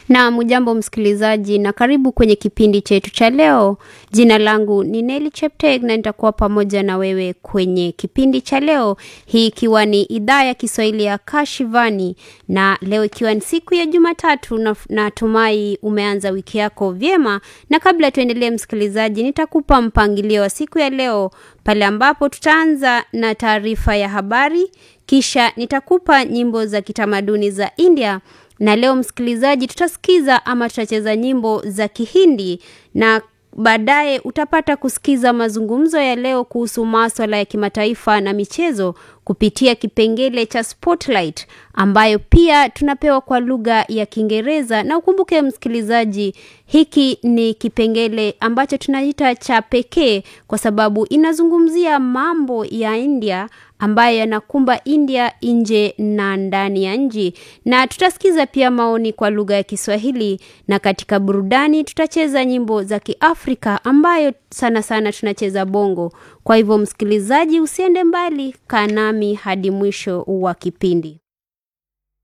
Na mujambo msikilizaji, na karibu kwenye kipindi chetu cha leo. Jina langu ni Neli Chepteg na nitakuwa pamoja na wewe kwenye kipindi cha leo, hii ikiwa ni idhaa ya Kiswahili ya Kashivani, na leo ikiwa ni siku ya Jumatatu, na natumai umeanza wiki yako vyema. Na kabla tuendelee, msikilizaji, nitakupa mpangilio wa siku ya leo pale ambapo tutaanza na taarifa ya habari, kisha nitakupa nyimbo za kitamaduni za India na leo msikilizaji, tutasikiza ama tutacheza nyimbo za Kihindi na baadaye utapata kusikiza mazungumzo ya leo kuhusu maswala ya kimataifa na michezo kupitia kipengele cha Spotlight ambayo pia tunapewa kwa lugha ya Kiingereza. Na ukumbuke msikilizaji, hiki ni kipengele ambacho tunaita cha pekee kwa sababu inazungumzia mambo ya India ambayo yanakumba India nje na ndani ya nchi, na tutasikiza pia maoni kwa lugha ya Kiswahili, na katika burudani tutacheza nyimbo za Kiafrika ambayo sana sana tunacheza bongo. Kwa hivyo msikilizaji, usiende mbali, kaa nami hadi mwisho wa kipindi.